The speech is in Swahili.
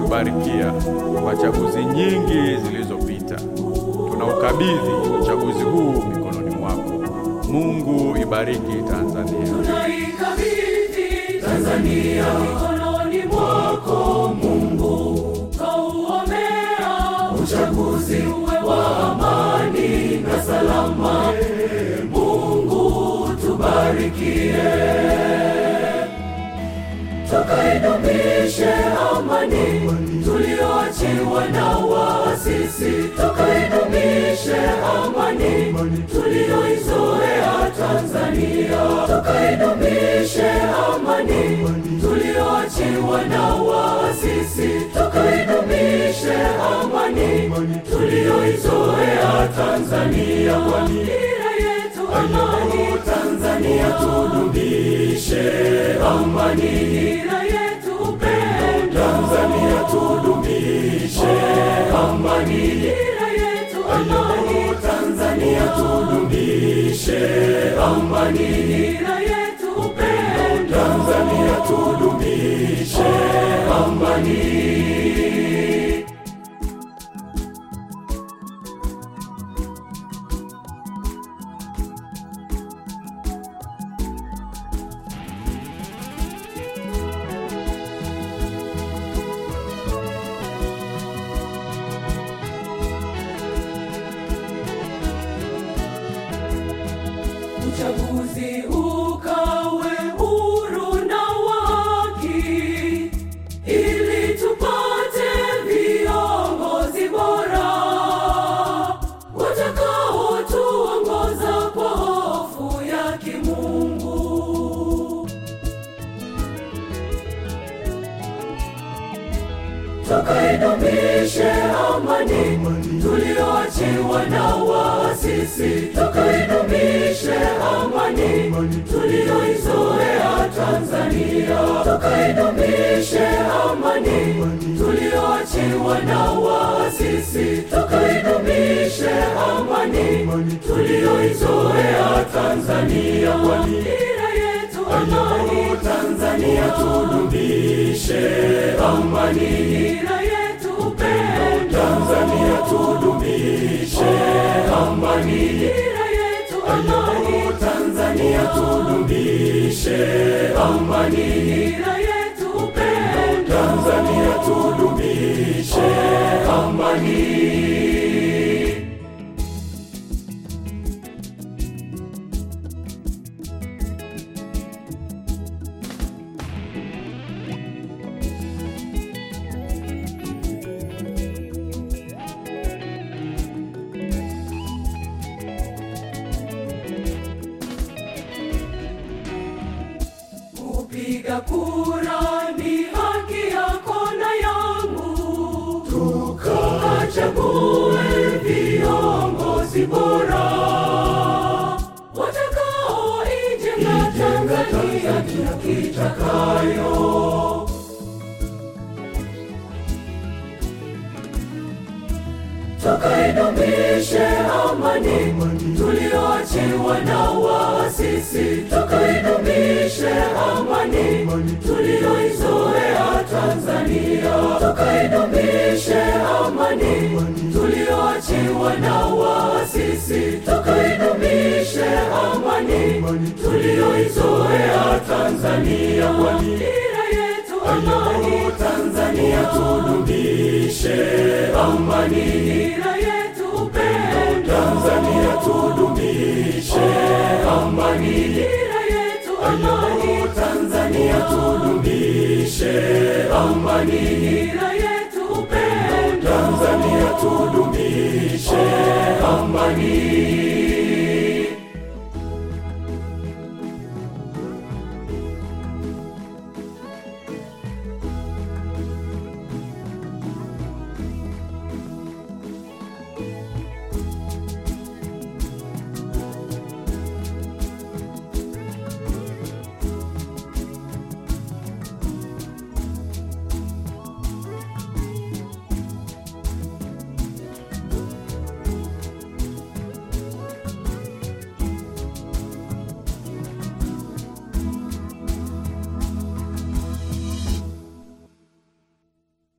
umetubarikia kwa chaguzi nyingi zilizopita. Tunaukabidhi uchaguzi huu mikononi mwako. Mungu ibariki Tanzania. Tunaikabidhi Tanzania mikononi mwako Mungu, twauombea uchaguzi uwe wa amani na salama. Mungu tubarikie, tukaidumishe amani tulioachiwa na waasisi, tukaidumishe amani tulioizoea Tanzania, tukaidumishe amani tulioachiwa na waasisi, tukaidumishe amani tulioizoea Tanzania, kwa dira yetu amani Tanzania, tudumishe amani, dira yetu upendo Tanzania, tudumishe amani, dira yetu amani Tanzania, tudumishe amani, dira yetu upendo Tanzania, tudumishe amani. uchaguzi ukawe huru na wa haki, ili tupate viongozi bora watakaotuongoza kwa hofu ya Kimungu. Tukaidumishe amani tulioachiwa na waasisi, tukaidumishe amani tulioizoea Tanzania, tukaidumishe amani tulioachiwa na waasisi, tukaidumishe amani tulioizoea Tanzania, kwa dira yetu amani Tanzania, tudumishe amani, dira yetu upendo Tanzania, tudumishe amani, dira yetu amani Tanzania, tudumishe amani, dira yetu upendo Tanzania, tudumishe amani. Kupiga kura ni haki yako na yangu, tukachague viongozi bora watakaoijenga Tanzania tutakayo. tukaidumishe amani tulioachiwa na waasisi, tukaidumishe amani tulioizoea Tanzania, tukaidumishe amani tulioachiwa na waasisi, tukaidumishe amani tulioizoea Tanzania, kwa dira yetu amani Tanzania, tudumishe amani, dira yetu upendo Tanzania, tudumishe amani, dira yetu amani Tanzania, tudumishe amani, dira yetu upendo Tanzania, tudumishe amani.